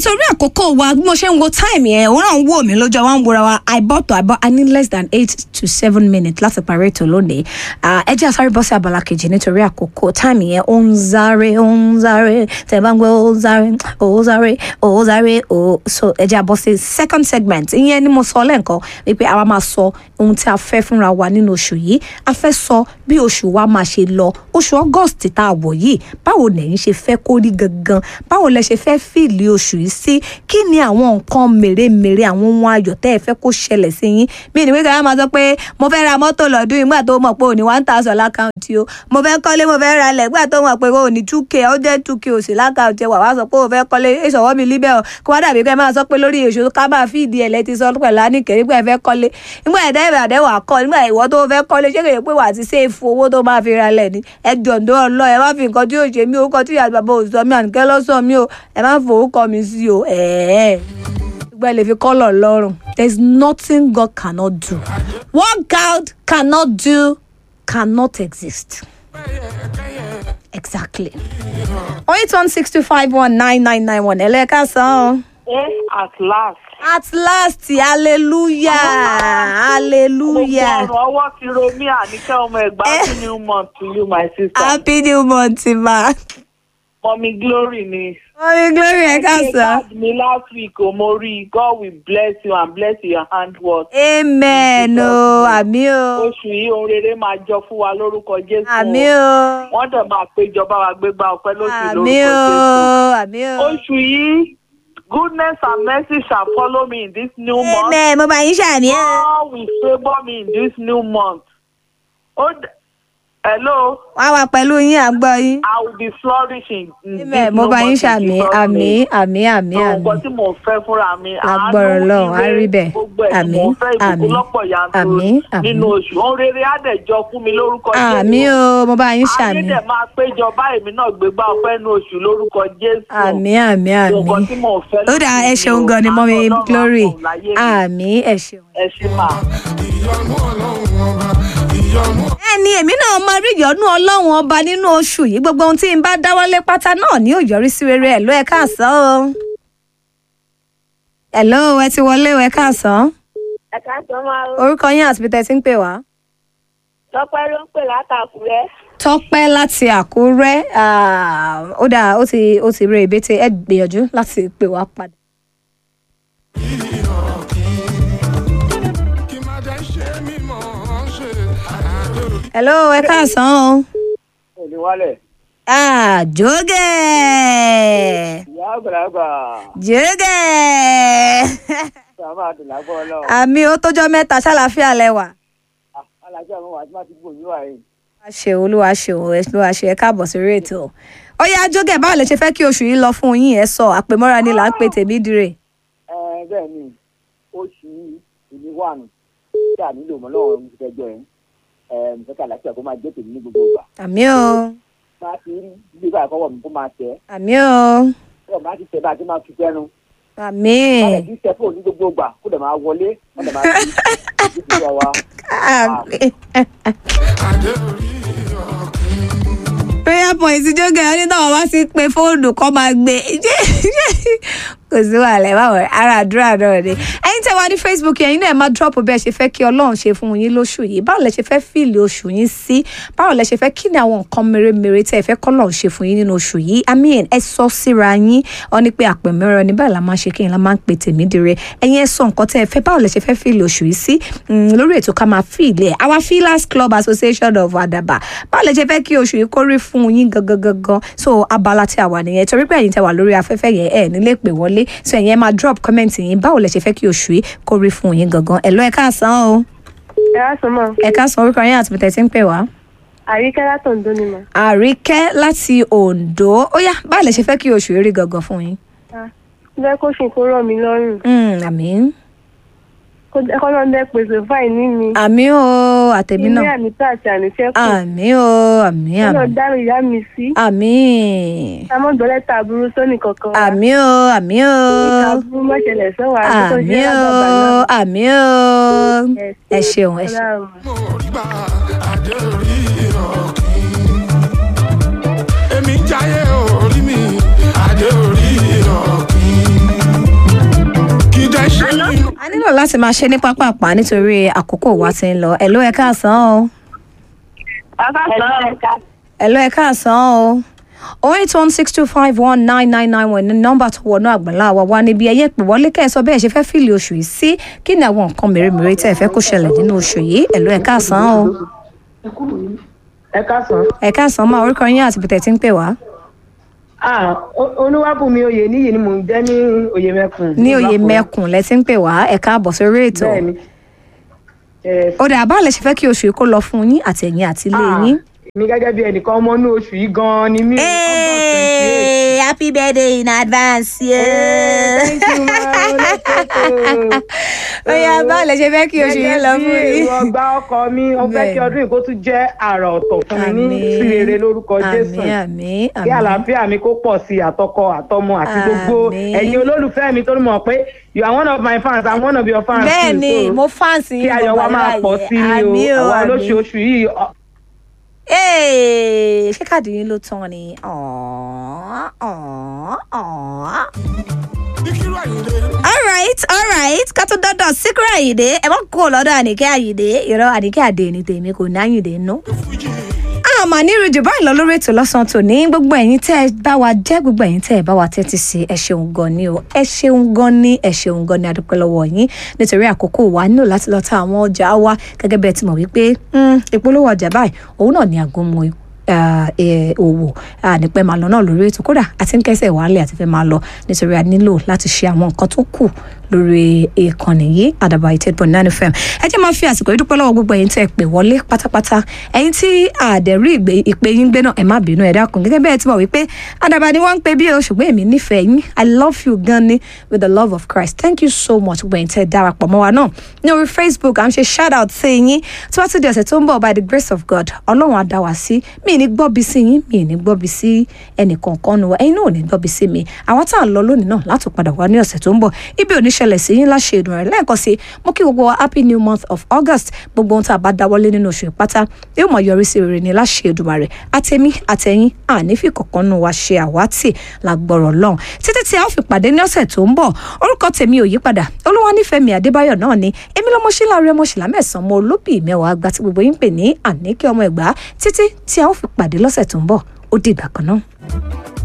nítorí àkókò wa bí mo ṣe ń wo time yẹn òun náà ń wò mí lójú àwọn wòra wa àìbọ̀tọ̀ àìbọ̀ i need less than eight to seven minutes láti parí ètò lónìí Ah, ẹ jẹ́ àsáré bọ́ sí abala kejì nítorí àkókò time yẹn ó ń sáré ó ń sáré tẹ̀ bá ń gbé ó ń sáré ó ń sáré ó ń sáré ó so ẹ jẹ́ àbọ̀ sí second segment ìyẹn ni mo sọ lẹ́ǹkan wípé àwa máa sọ ohun tí a fẹ́ fúnra wa nínú oṣù yìí a fẹ́ sọ bí oṣù wa máa ṣe lọ oṣù august tá a wọ̀ yìí báwo lẹ́yìn ṣe fẹ́ kó rí gangan báwo lẹ ṣe fẹ́ fìlì oṣù yìí sí kí ni àwọn nǹkan mèremère àwọn ohun ayọ̀ tẹ́ ẹ fẹ́ kó ṣẹlẹ̀ sí yín bí ìdíwé kan á máa sọ pé mo fẹ́ ra mọ́tò lọ́dún yìí nígbà tó mọ̀ pé òní one thousand lákàntì o mo fẹ́ kọ́lé mo fẹ́ ra ilẹ̀ nígbà tó mọ̀ pé òní two k ó jẹ́ two k òsì lákàntì wà wá sọ pé o fẹ́ kọ́lé ìṣọwọ́ mi líbẹ̀ o kó wá dàbí kẹ́ máa sọ pé lórí èso ká máa fi ìdí ẹ̀lẹ́ ti sọ pẹ̀lú àníkẹ́ nígbà ẹ fẹ́ kọ́lé nígbà ẹ̀dá ìbàdẹ́ wà kọ́ nígbà ìwọ tó fẹ́ kọ́lé ṣé kèye pé wà á ti ṣèfù owó tó máa fi ra ilẹ̀ ni ẹ jọ̀ǹdó ọlọ́ ẹ má fi nǹkan tí yóò ṣe mí orúkọ tí ìyá bàbá òsọ mi àníkẹ́ lọ́sọ̀ mi o ẹ má forúkọ mi sí o ẹ̀ẹ́ gbogbo ẹ lè fi kọ́lọ̀ lọ́rùn there is nothing God cannot do what God cannot do cannot exist exactly oh eight one six two five one nine nine nine one ẹlẹ́ka sàn. Eh, at last. at last hallelujah hallelujah Gbogbo ọ̀rọ̀ ọwọ́ ti ro mí àníkẹ́ ọmọ ẹ̀gbá happy new month to you my sister. happy new month ma. Mọ̀mí Glory ni. mọ́mí glory ẹ̀ka Ṣé sàn. card mi last week o mo rí i God will bless you and bless your handwork. amen o àmì o Oṣù yìí ohun rere máa jọ fún wa lórúkọ Jésù. àmì o Wọ́n dẹ̀ máa péjọba wa gbégbá ọpẹ́ lóṣù àmì lórúkọ o Jésù. àmì o. Oṣù yìí goodness and mercy shall follow me in this new month. amen mo bá yín ṣàmì o. God will favour me in this new month. Ó d- Hello. wá wá pẹ̀lú yín à ń gbọ́ yín. I will be flourishing. in this amen mo new bá yín month in ṣàmì Jesus' àmì name. àmì àmì So, àmì. nǹkan tí mò ń fẹ́ fúnra mi. Agbára àánú, Ọlọ́run, á ire, rí bẹ́ẹ̀. Gbogbo ẹ̀ ni Àmín, mò ń fẹ́ àmín, ìbùkún lọ́pọ̀ yanturu àmín, àmín. nínú oṣù. Ohun rere á dẹ̀ jọ fún mi lórúkọ àmì o mo bá yín Ayé ṣàmì. dẹ̀ máa péjọ báyìí mi náà gbégbá ọpẹ́ ní oṣù lórúkọ Jésù. àmì àmì So, nǹkan àmì. tí mò ń fẹ́ ó dáa ẹ lóṣù ṣeun yìí o. gan ni Àánú mọ́mí Ọlọ́run á glory pọ̀ láyé mi. àmì ẹ ṣeun. Ẹ ṣé máa. ìyọnu ọlọ́run ọba ìyọnu ẹni èmi náà máa rí ìyọ́nú ọlọ́run ọba nínú oṣù yìí gbogbo ohun tí n bá dáwọ́lé pátá náà ni yóò yọrí sí rere ẹ̀ ló ẹ káàsán o. ẹ̀lọ́ ẹ ti wọlé o ẹ káàsán ẹ̀ka tó máa ń orúkọ yín àti bíi ti ń pè wá. tọ́pẹ́ ló ń pè látàkùrẹ́. tọ́pẹ́ láti àkúrẹ́ ah, ó dáa ó ti ó ti rí ìbété ẹ gbìyànjú láti pè wá padà. kí má jẹ́ ṣe mímọ́ ṣe àjò ẹ̀lọ́ ẹ káàsán o. òní wálẹ̀ Ah, jógẹ̀ ìyá àgbàlagbà jógẹ̀ tá a máa dùn lágbọ́ ọlọ́run àmì ó tójọ́ mẹ́ta ṣàlàáfíà lẹ́wà. alájà mi wà tí wọ́n ti gbòòyìn wà yìí. olúwa ṣe olúwa ṣe olúwa ṣe ẹ káàbọ̀ sórí ètò ó yá jógẹ̀ báwo lè ṣe fẹ́ kí oṣù yìí lọ fún yín ẹ sọ àpèmọ́ra ni là ń pè tèmi dire. ẹ bẹ́ẹ̀ ni oṣù ìní wà nù tí a nílò mọ́ lọ́wọ́ ní ìfẹ́jọ́ yẹn ẹ mo fẹ́ kí àlàáfíà kó máa jẹ́ tèmi ní gbogbo ìgbà àmì o máa ti rí gbígbé báyìí kọ́wọ́ mi kó máa tẹ̀ àmì o ẹ́ máa ti tẹ̀ bá a ti máa fi fẹ́nu àmì máa ti tẹ̀ fóònù ní gbogbo ìgbà kó dẹ̀ máa wọlé wọ́n dẹ̀ máa fi ìdíje wa àmì. àjò orí ọ̀kìn. prayer point jógẹ̀ ó ní táwọn bá ti pe fóònù kọ́ máa gbé kò sí wàhálà ẹ má wọ ara àdúrà náà ni ẹ̀yin tẹ́ wá ní facebook yẹn náà ẹ máa drop bẹ́ẹ̀ ṣe fẹ́ kí Ọlọ́run ṣe fún yín lóṣù yìí báwo lẹ ṣe fẹ́ fíìlì oṣù yín sí báwo lẹ ṣe fẹ́ kí ni àwọn nǹkan mèremère tẹ́ ẹ fẹ́ kọ́lọ́run ṣe fún yín nínú oṣù yìí i mean ẹ sọ síra yín ọ ní pé àpẹmẹrẹ ní báyìí la máa ṣe kí n la máa ń pè tèmi dire ẹ̀yin ẹ sọ nǹkan tẹ́ ẹ fẹ́ báwo lẹ ṣe fẹ́ fíìlì oṣù yìí sí Mm, lórí ètò ká máa fíìlì ẹ our feelers club association of Adaba báwo lẹ ṣe fẹ́ kí oṣù yìí kórí fún yín gangan gangan so abala tí a wà nìyẹn torí pé ẹ̀yin tẹ́ wà lórí afẹ́fẹ́ yẹn ẹ nílé pè wọlé so ẹ̀yin ẹ máa drop comment yín báwo lẹ ṣe fẹ́ kí oṣù yìí kórí fún yín gangan ẹ lọ ẹ káàsán o ẹ wá sọ mọ́ ẹ káàsán orúkọ yín àti bìtẹ̀ tí ń pè wá. àríkẹ́ látọ̀ǹdó ni mà. àríkẹ́ láti Oǹdó ó yá báwo lẹ ṣe fẹ́ kí oṣù yìí rí gangan fún yín. bẹ́ẹ̀ kó ṣe kó rọ̀ mí lọ́rùn Mm, àmín kó náà bẹ́ẹ̀ pèsè fáìní mi. àmín o àtẹ̀mí ilé náà àmìtá àti àníṣẹ́kù. àmín o àmín kó náà àmín dárò ìyá mi sí. àmín ká mọ́ gbọ́lẹ́ta àbúrú sóní kankan wa. àmín o àmín o ìka àbúrú mọ́ṣẹ̀lẹ̀ sọ́wọ́ àti tó ṣe àmín o lágbàgbà náà. àmín o ẹ ṣeun ẹ ṣeun. Ọlọ́run. mo rí gbà àjò orí ọ̀kìn. èmi jáyé orí mi àjò orí ọ̀kìn. láti máa ṣe ní pápápá nítorí àkókò wa ti ń lọ ẹ̀ ló ẹ káàsán o ẹ̀ ló ẹ káàsán o oh eight one six two five one nine nine nine one ní nọ́mbà tó wọnú àgbàlá wa wá níbi ẹyẹ pè wọlé kẹsọ bẹ́ẹ̀ ṣe fẹ́ fìlì oṣù yìí sí kí ni àwọn nǹkan mèremère tẹ́ ẹ fẹ́ kó ṣẹlẹ̀ nínú oṣù yìí ẹ̀ ló ẹ káàsán o ẹ káàsán. ẹ káàsán máa orúkọ yín àti bìtẹ̀ tí ń pè wá ah O- olúwàbùnmi oyè níyì ni mò ń jẹ́ ní oyè mẹ́kùn. ní oyè mẹ́kùn lẹ ti ń pè wá ẹ káàbọ̀ sórí ètò bẹ́ẹ̀ni. Yes. ó dà bá lè ṣe fẹ́ kí oṣù yìí kó lọ fún yín àti ẹ̀yìn àti ilé Ah, yín. mi gẹ́gẹ́ bí ẹnìkan ọmọ inú oṣù yìí gan-an ni mí. Hey, happy birthday in advance. thank you ma olóṣèlú. ó yá bá lè ṣe fẹ́ kí oṣù yìí lọ fún gẹ́gẹ́ bí yín. èrò ọgbà ọkọ mi ó fẹ́ kí Bẹ́ẹ̀ni. ọdún yìí kó tún jẹ́ àrà ọ̀tọ̀ fún mi ní sí rere lórúkọ jésù. àmì àmì kí àmì. àlàáfíà mi kó pọ̀ sí i àtọkọ àtọmọ àti gbogbo Àmín. ẹ̀yin olólùfẹ́ mi tó mọ̀ pé you are one of my fans i'm one of your fans bẹ́ẹ̀ too, ni so mo fáǹsì kí ayọ̀ wa máa pọ̀ sí i o àwa olóṣooṣù yìí ọ- Hey, ṣé káàdì yín ló tán ni? Aww, aww, aww. Ìkírù Àyìndé. all right all right ká tó dọ́dọ̀ síkírà àyìndé ẹ má kó lọ́dọ̀ àníkẹ́ àyìndé ìrọ̀ àníkẹ́ àdé ní tèmi kò ní àyìndé nú. Fújì. àmà ní ìrìjù báyìí lọ lórí ètò lọ́sàn-án tòní gbogbo ẹ̀yin tẹ́ ẹ bá wa jẹ́ gbogbo ẹ̀yin tẹ́ ẹ bá wa tẹ́tí sí ẹ ṣeun gan ni o ẹ ṣeun gan ni ẹ ṣeun gan ni adúpẹ́ lọ́wọ́ yín nítorí àkókò wa nílò láti lọ ta àwọn ọjà wa gẹ́gẹ́ bẹ́ẹ̀ ti mọ̀ wípé mm, ìpolówó ọjà báyìí òun náà ni àgọ́mọ ah, eh, òwò ah, nípẹ́ máa lọ náà lórí ètò kódà àti ń kẹ́sẹ̀ wálé àti fẹ́ máa lọ nítorí a nílò láti ṣe àwọn nǹkan tó kù lórí ìkànnì yìí àdàbà eight point nine fm ẹ jẹ́ máa fi àsìkò yìí dúpẹ́ lọ́wọ́ gbogbo ẹ̀yin tẹ́ ẹ pè wọlé pátápátá ẹ̀yin tí àdẹ̀rí ìgbé ìpè yín gbé náà ẹ má bínú ẹ dákun gẹ́gẹ́ bẹ́ẹ̀ tí mo wí pé àdàbà ni wọ́n ń pè bí o ṣùgbọ́n èmi nífẹ̀ẹ́ yín i love you gan ni with the love of christ thank you so much gbogbo ẹ̀yin tẹ́ ẹ darapọ̀ mọ́ wa náà ní orí facebook à ń ṣe shout out sí yín tí wọ́n ti di ọ̀sẹ̀ tó ń bọ̀ by the grace of god ọlọ́run á dá wa sí mi ì ní gbọ́bi sí yín mi ì ní gbọ́bi sí ẹnìkankan nu wa ẹ̀yin náà ò ní gbọ́bi sí mi àwọn tá à ń lọ lónìí náà láti padà wá ní ọ̀sẹ̀ tó ń bọ̀ ibi ò ní ṣẹlẹ̀ sí yín láṣẹ ìdùn rẹ̀ lẹ́ẹ̀kan sí mo kí gbogbo wa happy new month of august gbogbo ohun tá a bá dáwọ́lé nínú oṣù ìpátá yóò mọ̀ yọrí sí rere ní láṣẹ ìdùn rẹ̀ àtẹ̀mí àtẹ̀yìn àní fi kọ̀ọ̀kan nu wa ṣe àwátì lágbọ̀rọ̀ lọ́hùn títí tí a ó fi pàdé ní ọ̀sẹ̀ tó ń bọ̀ orúkọ tèmi ò yípadà olúwanífẹ̀mí adébáyọ̀ náà ni èmi lọ́mọṣílá rẹ̀ mọ̀ṣílá mẹ́sàn-án mo olóbì mẹ́wàá àgbà tí gbogbo yín ń pè ní àníkẹ́ ọmọ ẹ̀gbá títí tí a ó fi pàdé lọ́sẹ̀ tó ń bọ̀ ó dìgbà kan náà.